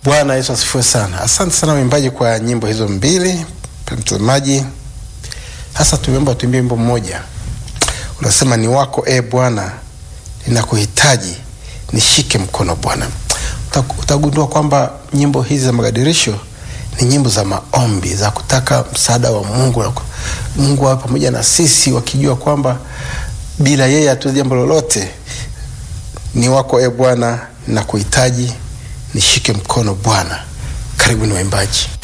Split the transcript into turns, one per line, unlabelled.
Bwana Yesu asifiwe sana. Asante sana waimbaji kwa nyimbo hizo mbili. Mtazamaji, sasa tumeomba tuimbie wimbo mmoja unasema, ni wako e Bwana, ninakuhitaji, nishike mkono Bwana. Utagundua kwamba nyimbo hizi za magadirisho ni nyimbo za maombi za kutaka msaada wa Mungu na Mungu awe pamoja na sisi, wakijua kwamba bila yeye hatuwezi jambo lolote. Ni wako e Bwana, ninakuhitaji, nishike mkono Bwana. Karibu ni waimbaji.